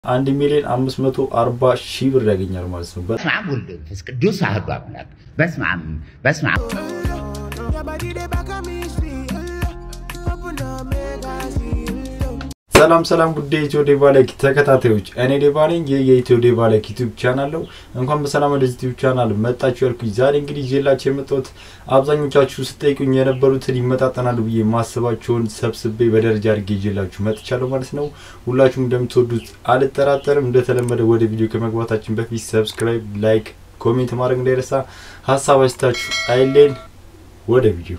አንድ ሚሊዮን አምስት መቶ አርባ ሺህ ብር ያገኛል ማለት ነው። በስመ አብ ወወልድ ወመንፈስ ቅዱስ አሐዱ አምላክ። በስመ አብ በስመ አብ ሰላም ሰላም ጉዳይ ኢትዮ ዴቫ ላይክ ተከታታዮች፣ እኔ ዴቫ ነኝ። ይህ የኢትዮ ዴቫ ላይክ ዩቲዩብ ቻናል ነው። እንኳን በሰላም ወደዚህ ዩቲዩብ ቻናል መጣችሁ ያልኩኝ። ዛሬ እንግዲህ ይዤላችሁ የመጣሁት አብዛኞቻችሁ ስጠይቁኝ የነበሩትን ይመጣጠናሉ ብዬ ማስባቸውን ሰብስቤ በደረጃ አድርጌ ይዤላችሁ መጥቻለሁ ማለት ነው። ሁላችሁም እንደምትወዱት አልጠራጠርም። እንደተለመደ ወደ ቪዲዮ ከመግባታችን በፊት ሰብስክራይብ፣ ላይክ፣ ኮሜንት ማድረግ እንዳይረሳ። ሀሳብ አስተያየታችሁ አይሌን። ወደ ቪዲዮ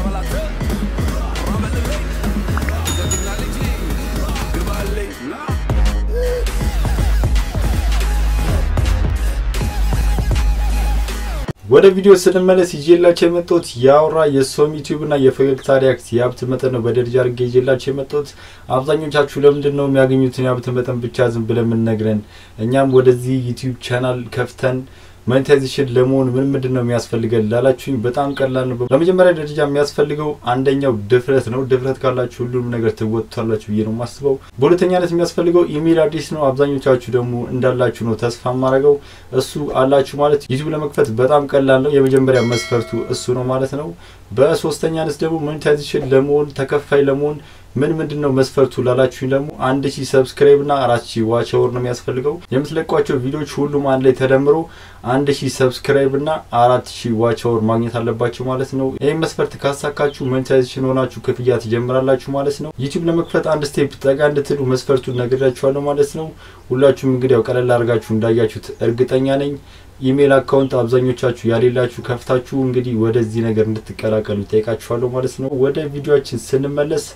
ወደ ቪዲዮ ስንመለስ ይዤላቸው የመጣሁት የአውራ የሶም ዩቲዩብ እና የፈገግታ ሪያክት የሀብት መጠን ነው በደረጃ አድርጌ ይዤላቸው የመጣሁት። አብዛኞቻችሁ ለምንድን ነው የሚያገኙትን የሀብት መጠን ብቻ ዝም ብለን የምንነግረን? እኛም ወደዚህ ዩቲዩብ ቻናል ከፍተን ሞኔታይዜሽን ለመሆን ምን ምንድን ነው የሚያስፈልገን ላላችሁኝ፣ በጣም ቀላል ነው። በመጀመሪያ ደረጃ የሚያስፈልገው አንደኛው ድፍረት ነው። ድፍረት ካላችሁ ሁሉንም ነገር ትወጥቷላችሁ ብዬ ነው የማስበው። በሁለተኛነት የሚያስፈልገው ኢሜል አድሬስ ነው። አብዛኞቻችሁ ደግሞ እንዳላችሁ ነው ተስፋ የማደርገው። እሱ አላችሁ ማለት ዩቲዩብ ለመክፈት በጣም ቀላል ነው። የመጀመሪያ መስፈርቱ እሱ ነው ማለት ነው። በሶስተኛነት ደግሞ ሞኔታይዜሽን ለመሆን ተከፋይ ለመሆን ምን ምንድን ነው መስፈርቱ ላላችሁኝ ደግሞ አንድ ሺህ ሰብስክራይብ እና አራት ሺህ ዋች አወር ነው የሚያስፈልገው። የምትለቋቸው ቪዲዮዎች ሁሉም አንድ ላይ ተደምሮ አንድ ሺህ ሰብስክራይብ እና አራት ሺህ ዋች አወር ማግኘት አለባቸው ማለት ነው። ይህም መስፈርት ካሳካችሁ ሞኔታይዜሽን ሆናችሁ ክፍያ ትጀምራላችሁ ማለት ነው። ዩቲዩብ ለመክፈት አንድ ስቴፕ ጠጋ እንድትሉ መስፈርቱን ነግሬያችኋለሁ ማለት ነው። ሁላችሁም እንግዲህ ያው ቀለል አድርጋችሁ እንዳያችሁት እርግጠኛ ነኝ። ኢሜል አካውንት አብዛኞቻችሁ ያሌላችሁ ከፍታችሁ እንግዲህ ወደዚህ ነገር እንድትቀላቀሉ ጠይቃችኋለሁ ማለት ነው። ወደ ቪዲዮችን ስንመለስ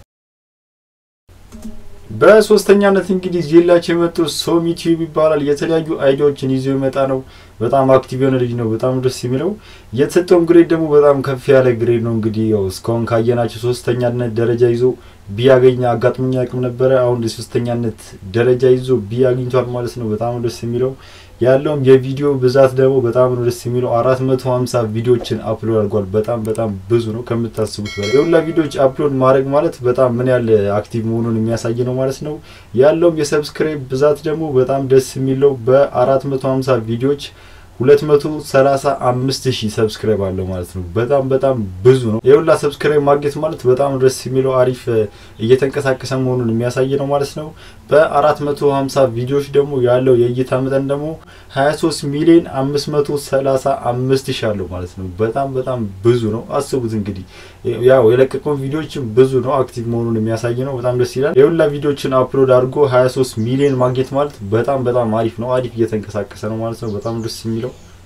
በሶስተኛነት እንግዲህ ይዤላችሁ የመጡ ሶም ዩቲዩብ ይባላል። የተለያዩ አይዲያዎችን ይዞ የመጣ ነው። በጣም አክቲቭ የሆነ ልጅ ነው። በጣም ደስ የሚለው የተሰጠውም ግሬድ ደግሞ በጣም ከፍ ያለ ግሬድ ነው። እንግዲህ ያው እስካሁን ካየናቸው ሶስተኛነት ደረጃ ይዞ ቢያገኝ አጋጥሞኝ አቅም ነበረ። አሁን የሶስተኛነት ደረጃ ይዞ ቢያግኝቷል ማለት ነው። በጣም ደስ የሚለው ያለውም የቪዲዮ ብዛት ደግሞ በጣም ነው ደስ የሚለው። አራት መቶ ሀምሳ ቪዲዮዎችን አፕሎድ አድርጓል። በጣም በጣም ብዙ ነው ከምታስቡት በላይ። የሁላ ቪዲዮዎች አፕሎድ ማድረግ ማለት በጣም ምን ያህል አክቲቭ መሆኑን የሚያሳይ ነው ማለት ነው። ያለውም የሰብስክራይብ ብዛት ደግሞ በጣም ደስ የሚለው በአራት መቶ ሀምሳ ቪዲዮዎች ሁለት መቶ ሰላሳ አምስት ሺህ ሰብስክራይብ አለው ማለት ነው። በጣም በጣም ብዙ ነው። የሁላ ሰብስክራይብ ማግኘት ማለት በጣም ደስ የሚለው አሪፍ እየተንቀሳቀሰ መሆኑን የሚያሳይ ነው ማለት ነው። በአራት መቶ ሀምሳ ቪዲዮዎች ደግሞ ያለው የእይታ መጠን ደግሞ ሀያ ሶስት ሚሊዮን አምስት መቶ ሰላሳ አምስት ሺህ አለው ማለት ነው። በጣም በጣም ብዙ ነው። አስቡት እንግዲህ ያው የለቀቀውን ቪዲዮዎችም ብዙ ነው። አክቲቭ መሆኑን የሚያሳይ ነው። በጣም ደስ ይላል። የሁላ ቪዲዮዎችን አፕሎድ አድርጎ ሀያ ሶስት ሚሊዮን ማግኘት ማለት በጣም በጣም አሪፍ ነው። አሪፍ እየተንቀሳቀሰ ነው ማለት ነው። በጣም ደስ የሚለው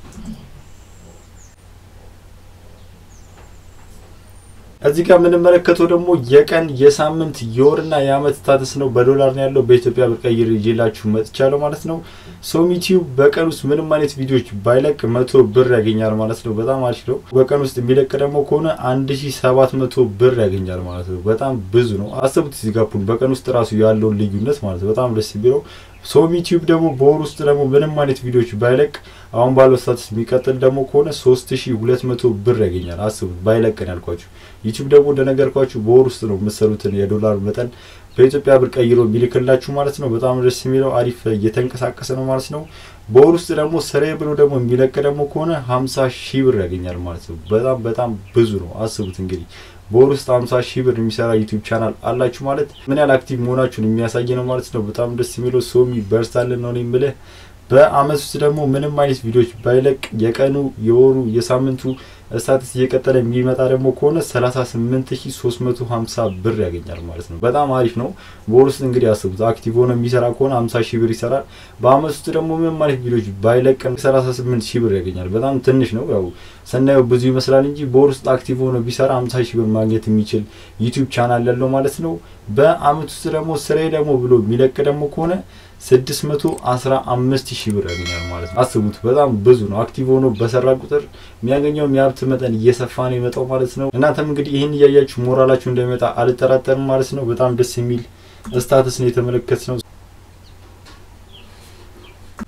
እዚህ ጋር የምንመለከተው ደግሞ የቀን የሳምንት የወርና የአመት ስታተስ ነው። በዶላር ነው ያለው። በኢትዮጵያ ብር ቀይር ይዤላችሁ መጥቻለሁ ማለት ነው። ሶም ዩቲዩብ በቀን ውስጥ ምንም አይነት ቪዲዮዎች ባይለቅ መቶ ብር ያገኛል ማለት ነው። በጣም አሪፍ ነው። በቀን ውስጥ የሚለቅ ደግሞ ከሆነ አንድ ሺ ሰባት መቶ ብር ያገኛል ማለት ነው። በጣም ብዙ ነው። አስቡት እዚህ ጋር በቀን ውስጥ ራሱ ያለውን ልዩነት ማለት ነው። በጣም ደስ የሚለው ሶም ዩቲዩብ ደግሞ በወር ውስጥ ደግሞ ምንም አይነት ቪዲዮዎች ባይለቅ አሁን ባለው ስታትስ የሚቀጥል ደግሞ ከሆነ ሶስት ሺ ሁለት መቶ ብር ያገኛል። አስቡት ባይለቅን ያልኳችሁ። ዩቲዩብ ደግሞ እንደነገርኳችሁ በወር ውስጥ ነው የምትሰሩትን የዶላር መጠን በኢትዮጵያ ብር ቀይሮ የሚልክላችሁ ማለት ነው። በጣም ደስ የሚለው አሪፍ እየተንቀሳቀሰ ነው ማለት ነው። በወር ውስጥ ደግሞ ስሬ ብሎ ደግሞ የሚለቅ ደግሞ ከሆነ ሀምሳ ሺህ ብር ያገኛል ማለት ነው። በጣም በጣም ብዙ ነው። አስቡት እንግዲህ በወር ውስጥ ሀምሳ ሺህ ብር የሚሰራ ዩቲዩብ ቻናል አላችሁ ማለት ምን ያህል አክቲቭ መሆናችሁን የሚያሳይ ነው ማለት ነው። በጣም ደስ የሚለው ሶሚ በርሳልን ነው የምልህ። በአመት ውስጥ ደግሞ ምንም አይነት ቪዲዮዎች ባይለቅ የቀኑ የወሩ የሳምንቱ ስታትስ እየቀጠለ የሚመጣ ደግሞ ከሆነ 38350 ብር ያገኛል ማለት ነው። በጣም አሪፍ ነው። በወር ውስጥ እንግዲህ አስቡት አክቲቭ ሆኖ የሚሰራ ከሆነ 50 ሺህ ብር ይሰራል። በአመት ውስጥ ደግሞ ምንም አይነት ቪዲዮዎች ባይለቅ 38 ሺህ ብር ያገኛል። በጣም ትንሽ ነው። ያው ስናየው ብዙ ይመስላል እንጂ በወር ውስጥ አክቲቭ ሆኖ ቢሰራ 50 ሺህ ብር ማግኘት የሚችል ዩቲዩብ ቻናል ያለው ማለት ነው። በአመት ውስጥ ደግሞ ስራዬ ደግሞ ብሎ የሚለቅ ደግሞ ከሆነ ስድስት መቶ አስራ አምስት ሺህ ብር ያገኛል ማለት ነው። አስቡት በጣም ብዙ ነው። አክቲቭ ሆኖ በሰራ ቁጥር የሚያገኘው የሀብት መጠን እየሰፋ ነው የመጣው ማለት ነው። እናንተም እንግዲህ ይህን እያያችሁ ሞራላችሁ እንደሚመጣ አልጠራጠርም ማለት ነው። በጣም ደስ የሚል ስታትስ ነው የተመለከት ነው።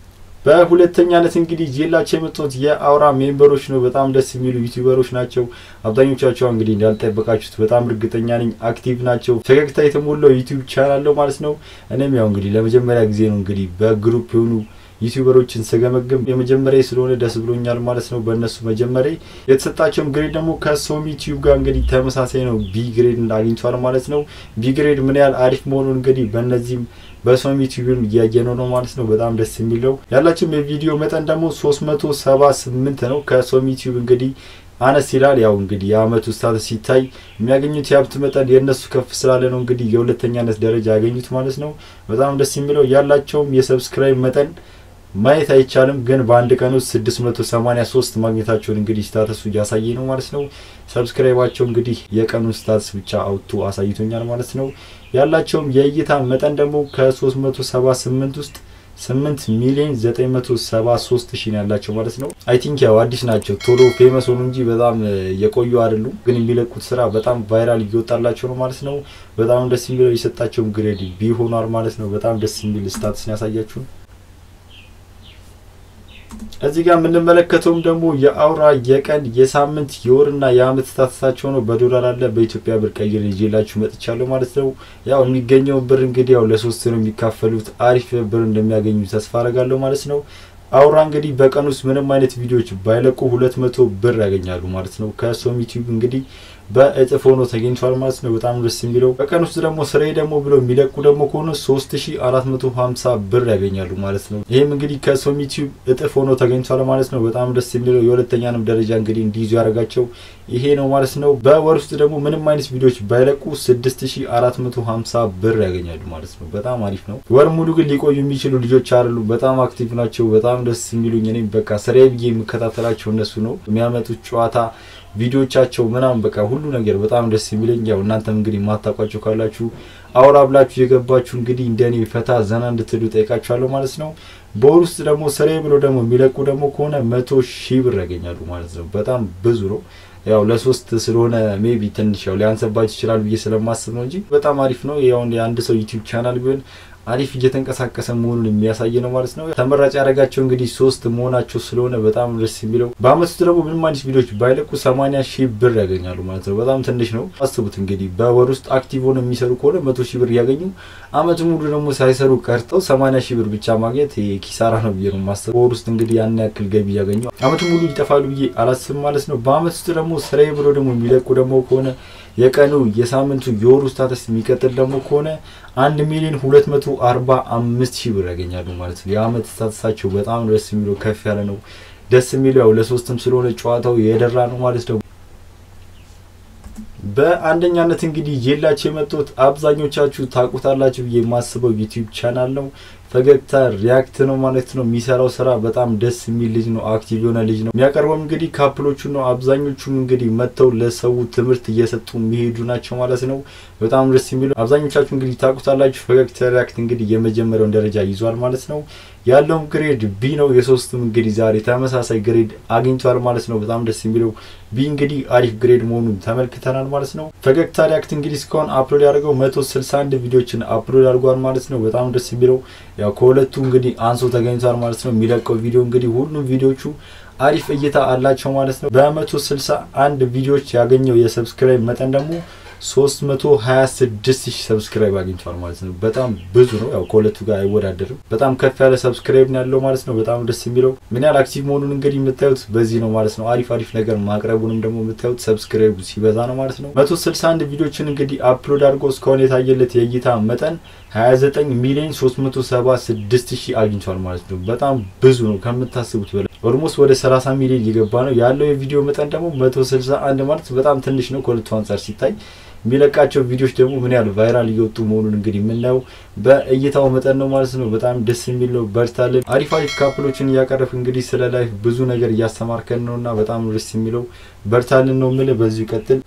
በሁለተኛነት እንግዲህ ጄላቸው የመጡት የአውራ ሜምበሮች ነው። በጣም ደስ የሚሉ ዩቲዩበሮች ናቸው። አብዛኞቻቸው እንግዲህ እንዳልጠበቃችሁት በጣም እርግጠኛ ነኝ አክቲቭ ናቸው። ፈገግታ የተሞላው ዩቲዩብ ቻናል ነው ማለት ነው። እኔም ያው እንግዲህ ለመጀመሪያ ጊዜ ነው እንግዲህ በግሩፕ የሆኑ ዩቲዩበሮችን ስገመግም የመጀመሪያ ስለሆነ ደስ ብሎኛል ማለት ነው። በእነሱ መጀመሪያ የተሰጣቸውም ግሬድ ደግሞ ከሶም ዩቲዩብ ጋር እንግዲህ ተመሳሳይ ነው። ቢ ግሬድ አግኝቷል ማለት ነው። ቢ ግሬድ ምን ያህል አሪፍ መሆኑን እንግዲህ በእነዚህም በሶም ዩቲዩብም እያየነው ነው ማለት ነው። በጣም ደስ የሚለው ያላቸውም የቪዲዮ መጠን ደግሞ 378 ነው። ከሶም ዩቲዩብ እንግዲህ አነስ ይላል። ያው እንግዲህ የአመቱ ስታተስ ሲታይ የሚያገኙት የሀብት መጠን የእነሱ ከፍ ስላለ ነው እንግዲህ የሁለተኛነት ደረጃ ያገኙት ማለት ነው። በጣም ደስ የሚለው ያላቸውም የሰብስክራይብ መጠን ማየት አይቻልም፣ ግን በአንድ ቀን ውስጥ 683 ማግኘታቸውን እንግዲህ ስታተሱ እያሳየ ነው ማለት ነው። ሰብስክራይባቸው እንግዲህ የቀኑን ስታተስ ብቻ አውጥቶ አሳይቶኛል ማለት ነው። ያላቸውም የእይታ መጠን ደግሞ ከ378 ውስጥ 8 ሚሊዮን 973 ሺህ ነው ያላቸው ማለት ነው። አይ ቲንክ ያው አዲስ ናቸው ቶሎ ፌመስ ሆኑ እንጂ በጣም የቆዩ አይደሉም። ግን የሚለቁት ስራ በጣም ቫይራል እየወጣላቸው ነው ማለት ነው። በጣም ደስ የሚለው የሰጣቸውም ግሬድ ቢ ሆኗል ማለት ነው። በጣም ደስ የሚል ስታትስን ያሳያችሁ እዚህ ጋር የምንመለከተውም ደግሞ የአውራ የቀን የሳምንት የወርና የአመት ስታተሳቸው ነው። በዶላር አለ በኢትዮጵያ ብር ቀይር ይዤላችሁ መጥቻለሁ ማለት ነው። ያው የሚገኘው ብር እንግዲህ ያው ለሶስት ነው የሚካፈሉት። አሪፍ ብር እንደሚያገኙ ተስፋ አረጋለሁ ማለት ነው። አውራ እንግዲህ በቀን ውስጥ ምንም አይነት ቪዲዮዎች ባይለቁ ሁለት መቶ ብር ያገኛሉ ማለት ነው። ከሶም ዩቲዩብ እንግዲህ በእጥፍ ሆኖ ተገኝቷል ማለት ነው። በጣም ደስ የሚለው በቀን ውስጥ ደግሞ ስራዬ ደግሞ ብለው የሚለቁ ደግሞ ከሆነ 3450 ብር ያገኛሉ ማለት ነው። ይህም እንግዲህ ከሶም ዩቲዩብ እጥፍ ሆኖ ተገኝቷል ማለት ነው። በጣም ደስ የሚለው የሁለተኛንም ደረጃ እንግዲህ እንዲይዙ ያደረጋቸው ይሄ ነው ማለት ነው። በወር ውስጥ ደግሞ ምንም አይነት ቪዲዮዎች ባይለቁ 6450 ብር ያገኛሉ ማለት ነው። በጣም አሪፍ ነው። ወር ሙሉ ግን ሊቆዩ የሚችሉ ልጆች አይደሉ። በጣም አክቲቭ ናቸው። በጣም ደስ የሚሉኝ እኔም በቃ ስራዬ ብዬ የምከታተላቸው እነሱ ነው የሚያመጡት ጨዋታ ቪዲዮቻቸው ምናምን በቃ ሁሉ ነገር በጣም ደስ የሚለኝ ያው እናንተም እንግዲህ ማታውቋቸው ካላችሁ አውራ ብላችሁ የገባችሁ እንግዲህ እንደኔ ፈታ ዘና እንድትሉ ጠይቃችኋለሁ ማለት ነው። በወር ውስጥ ደግሞ ስራዬ ብሎ ደግሞ የሚለቁ ደግሞ ከሆነ መቶ ሺህ ብር ያገኛሉ ማለት ነው። በጣም ብዙ ነው። ያው ለሶስት ስለሆነ ሜቢ ትንሽ ያው ሊያንሰባችሁ ይችላል ብዬ ስለማስብ ነው እንጂ በጣም አሪፍ ነው። ያው የአንድ ሰው ዩቲዩብ ቻናል ቢሆን አሪፍ እየተንቀሳቀሰ መሆኑን የሚያሳይ ነው ማለት ነው። ተመራጭ ያደረጋቸው እንግዲህ ሶስት መሆናቸው ስለሆነ በጣም ደስ የሚለው በአመት ውስጥ ደግሞ ምንም አይነት ቪዲዮዎች ባይለቁ ሰማኒያ ሺህ ብር ያገኛሉ ማለት ነው። በጣም ትንሽ ነው። አስቡት እንግዲህ በወር ውስጥ አክቲቭ ሆነው የሚሰሩ ከሆነ መቶ ሺህ ብር እያገኙ አመት ሙሉ ደግሞ ሳይሰሩ ቀርተው ሰማኒያ ሺህ ብር ብቻ ማግኘት ኪሳራ ነው ብዬ ነው ማሰብ። በወር ውስጥ እንግዲህ ያን ያክል ገቢ እያገኙ አመት ሙሉ ይጠፋሉ ብዬ አላስብም ማለት ነው። በአመት ውስጥ ደግሞ ስራዬ ብሎ ደግሞ የሚለቁ ደግሞ ከሆነ የቀኑ የሳምንቱ የወሩ ስታተስ የሚቀጥል ደግሞ ከሆነ አንድ ሚሊዮን ሁለት መቶ አርባ አምስት ሺህ ብር ያገኛሉ ማለት ነው። የአመት ስታተሳቸው በጣም ደስ የሚለው ከፍ ያለ ነው። ደስ የሚለው ያው ለሶስትም ስለሆነ ጨዋታው የደራ ነው ማለት ነው። በአንደኛነት እንግዲህ የላቸው የመጡት አብዛኞቻችሁ ታውቁታላችሁ ብዬ የማስበው ዩቲዩብ ቻናል ነው። ፈገግታ ሪያክት ነው ማለት ነው። የሚሰራው ስራ በጣም ደስ የሚል ልጅ ነው። አክቲቭ የሆነ ልጅ ነው። የሚያቀርበው እንግዲህ ካፕሎቹ ነው። አብዛኞቹም እንግዲህ መጥተው ለሰው ትምህርት እየሰጡ የሚሄዱ ናቸው ማለት ነው። በጣም ደስ የሚሉ አብዛኞቻችሁ እንግዲህ ታውቁታላችሁ። ፈገግታ ሪያክት እንግዲህ የመጀመሪያውን ደረጃ ይዟል ማለት ነው። ያለውም ግሬድ ቢ ነው። የሶስቱም እንግዲህ ዛሬ ተመሳሳይ ግሬድ አግኝቷል ማለት ነው። በጣም ደስ የሚለው ቢ እንግዲህ አሪፍ ግሬድ መሆኑን ተመልክተናል ማለት ነው። ፈገግታ ሪያክት እንግዲህ እስካሁን አፕሎድ ያደርገው መቶ ስልሳ አንድ ቪዲዮችን አፕሎድ አድርጓል ማለት ነው። በጣም ደስ የሚለው ያው ከሁለቱ እንግዲህ አንሶ ተገኝቷል ማለት ነው። የሚለቀው ቪዲዮ እንግዲህ ሁሉም ቪዲዮቹ አሪፍ እይታ አላቸው ማለት ነው። በመቶ ስልሳ አንድ ቪዲዮዎች ያገኘው የሰብስክራይብ መጠን ደግሞ 326 ሺህ ሰብስክራይብ አግኝቷል ማለት ነው። በጣም ብዙ ነው። ያው ከሁለቱ ጋር አይወዳደርም። በጣም ከፍ ያለ ሰብስክራይብ ነው ያለው ማለት ነው። በጣም ደስ የሚለው ምን ያህል አክቲቭ መሆኑን እንግዲህ የምታዩት በዚህ ነው ማለት ነው። አሪፍ አሪፍ ነገር ማቅረቡንም ደግሞ የምታዩት ሰብስክራይቡ ሲበዛ ነው ማለት ነው። 161 ቪዲዮችን እንግዲህ አፕሎድ አድርጎ እስካሁን የታየለት የእይታ መጠን 29 ሚሊዮን 376 ሺህ አግኝቷል ማለት ነው። በጣም ብዙ ነው ከምታስቡት በላይ ኦልሞስት ወደ 30 ሚሊዮን እየገባ ነው ያለው። የቪዲዮ መጠን ደግሞ 161 ማለት በጣም ትንሽ ነው ከሁለቱ አንጻር ሲታይ የሚለቃቸው ቪዲዮዎች ደግሞ ምን ያህል ቫይራል እየወጡ መሆኑን እንግዲህ የምናየው በእይታው መጠን ነው ማለት ነው። በጣም ደስ የሚል ነው። በርታልን። አሪፍ አሪፍ ካፕሎችን እያቀረብ እንግዲህ ስለ ላይፍ ብዙ ነገር እያስተማርከን ነው እና በጣም ደስ የሚለው በርታልን ነው የምልህ። በዚሁ ቀጥል።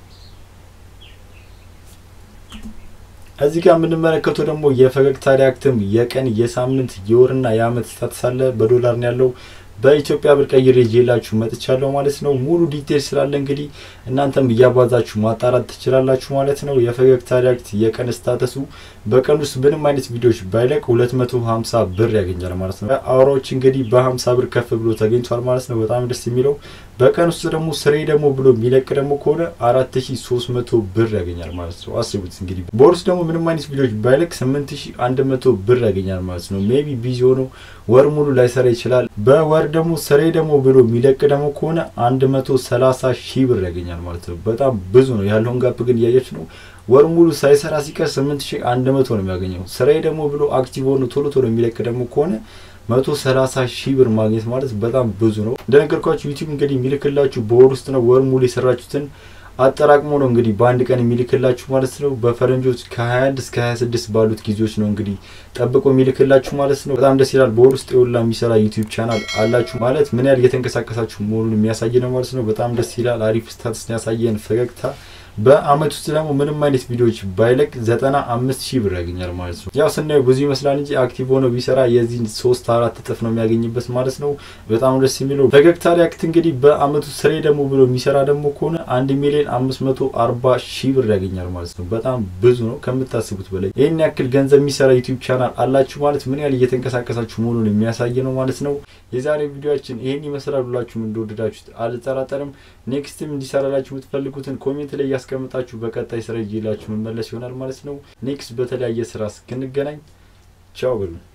እዚህ ጋር የምንመለከተው ደግሞ የፈገግታ ሪያክትም የቀን የሳምንት የወርና የአመት ስታትስ አለ። በዶላር ነው ያለው። በኢትዮጵያ ብር ቀይሬ ይዤላችሁ መጥቻለሁ ማለት ነው። ሙሉ ዲቴል ስላለ እንግዲህ እናንተም እያባዛችሁ ማጣራት ትችላላችሁ ማለት ነው። የፈገግታ ሪያክት የቀን ስታተሱ በቀን ውስጥ ምንም አይነት ቪዲዮዎች ባይለቅ 250 ብር ያገኛል ማለት ነው። አውራዎች እንግዲህ በ50 ብር ከፍ ብሎ ተገኝቷል ማለት ነው። በጣም ደስ የሚለው በቀን ውስጥ ደግሞ ስሬ ደግሞ ብሎ የሚለቅ ደግሞ ከሆነ 4300 ብር ያገኛል ማለት ነው። አስቡት እንግዲህ በወር ውስጥ ደግሞ ምንም አይነት ቪዲዮዎች ባይለቅ 8100 ብር ያገኛል ማለት ነው። ሜቢ ቢዚ ሆኖ ወር ሙሉ ላይሰራ ይችላል። በወር ደግሞ ስሬ ደግሞ ብሎ የሚለቅ ደግሞ ከሆነ 130 ሺህ ብር ያገኛል ማለት ነው። በጣም ብዙ ነው። ያለውን ጋፕ ግን እያየች ነው። ወር ሙሉ ሳይሰራ ሲቀር 8100 ነው የሚያገኘው። ስራዬ ደግሞ ብሎ አክቲቭ ሆኖ ቶሎ ቶሎ የሚለቅ ደግሞ ከሆነ መቶ ሰላሳ ሺህ ብር ማግኘት ማለት በጣም ብዙ ነው። እንደነገርኳችሁ ዩቲዩብ እንግዲህ የሚልክላችሁ በወር ውስጥ ነው። ወር ሙሉ የሰራችሁትን አጠራቅሞ ነው እንግዲህ በአንድ ቀን የሚልክላችሁ ማለት ነው። በፈረንጆች ከ21 እስከ 26 ባሉት ጊዜዎች ነው እንግዲህ ጠብቆ የሚልክላችሁ ማለት ነው። በጣም ደስ ይላል። በወር ውስጥ የሁላ የሚሰራ ዩቲዩብ ቻናል አላችሁ ማለት ምን ያህል እየተንቀሳቀሳችሁ መሆኑን የሚያሳይ ነው ማለት ነው። በጣም ደስ ይላል። አሪፍ ስታትስ ያሳየን ፈገግታ በአመት ውስጥ ደግሞ ምንም አይነት ቪዲዮዎች ባይለቅ ዘጠና አምስት ሺህ ብር ያገኛል ማለት ነው። ያው ስናየው ብዙ ይመስላል እንጂ አክቲቭ ሆኖ ቢሰራ የዚህን ሶስት አራት እጥፍ ነው የሚያገኝበት ማለት ነው። በጣም ደስ የሚለው ፈገግታ ሪያክት እንግዲህ በአመቱ ስሬ ደግሞ ብሎ የሚሰራ ደግሞ ከሆነ አንድ ሚሊዮን አምስት መቶ አርባ ሺህ ብር ያገኛል ማለት ነው። በጣም ብዙ ነው ከምታስቡት በላይ። ይህን ያክል ገንዘብ የሚሰራ ዩቲዩብ ቻናል አላችሁ ማለት ምን ያህል እየተንቀሳቀሳችሁ መሆኑን የሚያሳይ ነው ማለት ነው። የዛሬ ቪዲዮችን ይህን ይመስላል። ሁላችሁም እንደወደዳችሁት አልጠራጠርም። ኔክስትም እንዲሰራላችሁ የምትፈልጉትን ኮሜንት ላይ ያስቀምጣችሁ በቀጣይ ስራ ይዤላችሁ መመለስ ይሆናል ማለት ነው። ኔክስት በተለያየ ስራ እስክንገናኝ ቻው ብሉ።